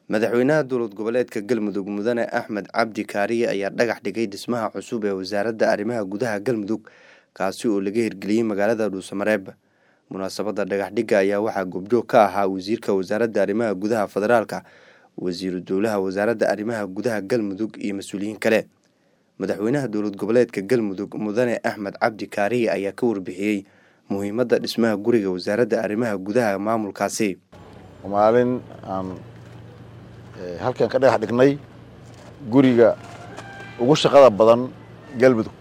madaxweynaha dowlad goboleedka galmudug mudane axmed cabdi kaariye ayaa dhagax dhigay dhismaha cusub ee wasaaradda arrimaha gudaha galmudug kaasi oo laga hirgeliyey magaalada dhuusamareeb munaasabadda dhagaxdhigga ayaa waxaa goobjoog ka ahaa wasiirka wasaaradda arrimaha gudaha federaalka wasiiru dowlaha wasaaradda arrimaha gudaha galmudug iyo mas-uuliyiin kale madaxweynaha dowlad goboleedka galmudug mudane axmed cabdi kaariye ayaa ka warbixiyey muhiimadda dhismaha guriga wasaaradda arrimaha gudaha maamulkaasi maalin aan halkan ka dhagax dhignay guriga ugu shaqada badan galmudug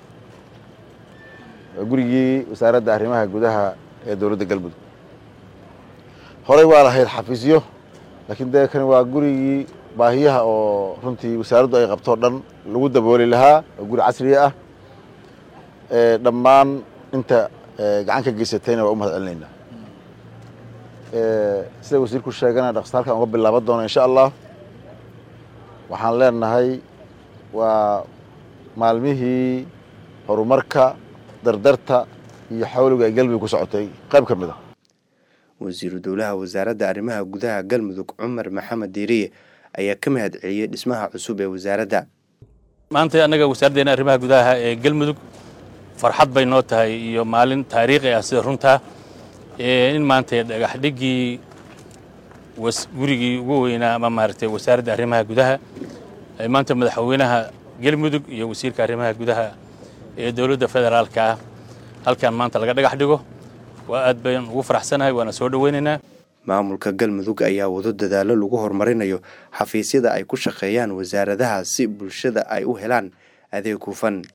waa gurigii wasaaradda arrimaha gudaha ee dowladda galmudug horey waa lahayd xafiisyo laakiin dee kani waa gurigii baahiyaha oo runtii wasaaraddu ay qabto o dhan lagu dabooli lahaa oo guri casriya ah dhammaan inta gacan ka geysatayna waa u mahad celinaynaa sida wasiirku sheegana dhaqsa halkan uga bilaaban doona insha allah waxaan leenahay waa maalmihii horumarka dardarta iyo xawliga ay galmudug ku socotay qayb ka mid a wasiiru dowlaha wasaaradda arrimaha gudaha galmudug cumar maxamed diiriye ayaa ka mahad celiyey dhismaha cusub ee wasaaradda maanta annaga wasaaraddeena arrimaha gudaha ee galmudug farxad bay noo tahay iyo maalin taariikhi ah sida runtaa in maanta dhagax dhiggii gurigii ugu weynaa ama maaragtay wasaaradda arrimaha gudaha maanta madaxweynaha galmudug iyo wasiirka arrimaha gudaha ee dowladda federaalka ah halkan maanta laga dhagax dhigo waa aad bayn ugu faraxsanahay waana soo dhoweynaynaa maamulka galmudug ayaa wado dadaallo lagu horumarinayo xafiisyada ay ku shaqeeyaan wasaaradaha si bulshada ay u helaan adeeg hufan